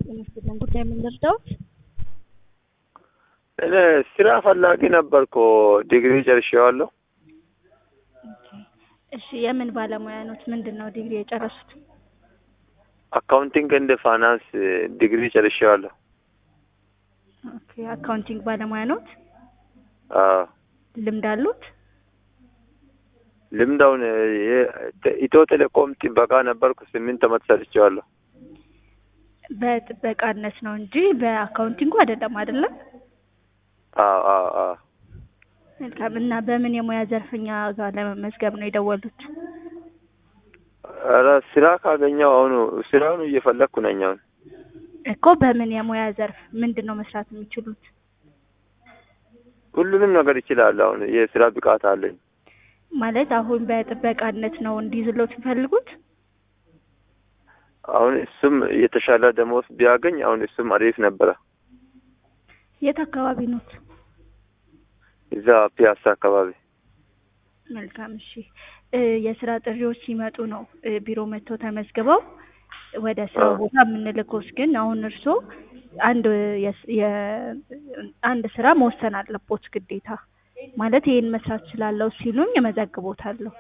ይመስለን ጉዳይ የምንረዳውት እኔ ስራ ፈላጊ ነበርኩ። ዲግሪ ጨርሼዋለሁ። እሺ የምን ባለሙያ ኖት? ምንድን ነው ዲግሪ የጨረሱት? አካውንቲንግ እንደ ፋይናንስ ዲግሪ ጨርሼዋለሁ። ኦኬ አካውንቲንግ ባለሙያ ኖት? አዎ ልምድ አሉት? ልምዳውን ኢትዮ ቴሌኮም ጥበቃ ነበርኩ። ስምንት ዓመት ሰርቼዋለሁ። በጥበቃነት ነው እንጂ በአካውንቲንጉ አይደለም አይደለም? አዎ አዎ አዎ መልካም። እና በምን የሙያ ዘርፍኛ ጋር ለመመዝገብ ነው የደወሉት? ኧረ ስራ ካገኘው አሁኑ ስራውን እየፈለግኩ ነኝ። አሁን እኮ በምን የሙያ ዘርፍ ምንድን ነው መስራት የሚችሉት? ሁሉንም ነገር ይችላለሁ። አሁን የስራ ብቃት አለኝ። ማለት አሁን በጥበቃነት ነው እንዲይዝሎት የሚፈልጉት? አሁን እሱም የተሻለ ደሞዝ ቢያገኝ አሁን እሱም አሪፍ ነበረ። የት አካባቢ ኖት? እዛ ፒያሳ አካባቢ መልካም እሺ። የስራ ጥሪዎች ሲመጡ ነው ቢሮ መጥተው ተመዝግበው ወደ ስራ ቦታ የምንልኮስ። ግን አሁን እርስዎ አንድ አንድ ስራ መወሰን አለቦት ግዴታ። ማለት ይሄን መስራት እችላለሁ ሲሉኝ እመዘግቦታለሁ።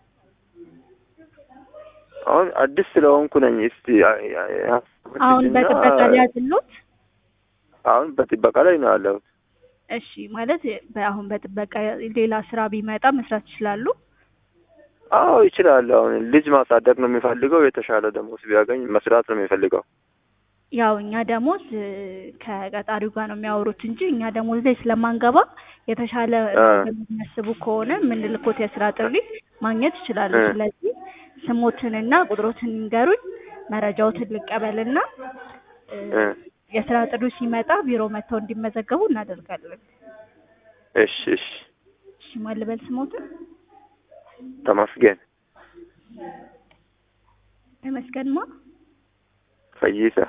አሁን አዲስ ስለሆንኩ ነኝ። እስቲ አሁን በጥበቃ ላይ ያዝሎት? አሁን በጥበቃ ላይ ነው ያለሁት። እሺ ማለት አሁን በጥበቃ ሌላ ስራ ቢመጣ መስራት ይችላሉ? አዎ ይችላል። አሁን ልጅ ማሳደግ ነው የሚፈልገው። የተሻለ ደሞዝ ቢያገኝ መስራት ነው የሚፈልገው። ያው እኛ ደሞዝ ከቀጣሪው ጋር ነው የሚያወሩት እንጂ እኛ ደሞዝ ላይ ስለማንገባ የተሻለ የሚያስቡ ከሆነ የምንልኮት የስራ ጥሪ ማግኘት ይችላሉ። ስለዚህ ስሞትንና ቁጥሮትን ይንገሩኝ፣ መረጃዎትን ልቀበልና የስራ ጥሪው ሲመጣ ቢሮ መጥተው እንዲመዘገቡ እናደርጋለን። እሺ እሺ። እሺ ማን ልበል ስሞትን? ተመስገን ተመስገን ማ ፈይሳ።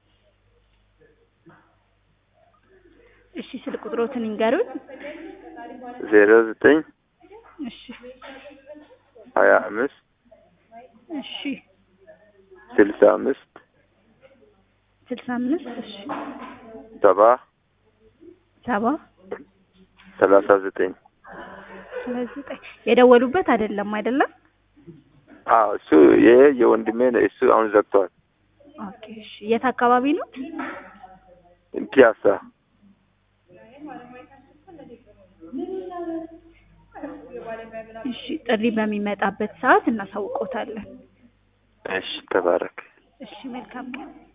እሺ ስልክ ቁጥሮትን ይንገሩኝ። ዜሮ ዘጠኝ እሺ ሀያ አምስት እሺ ስልሳ አምስት ስልሳ አምስት እሺ ሰባ ሰባ ሰላሳ ዘጠኝ ሰላሳ ዘጠኝ የደወሉበት አይደለም አይደለም? አዎ እሱ ይሄ የወንድሜ ነው። እሱ አሁን ዘግቷል። ኦኬ እሺ የት አካባቢ ነው? ፒያሳ እሺ ጥሪ በሚመጣበት ሰዓት እናሳውቆታለን። እሺ ተባረክ። እሺ መልካም ቀን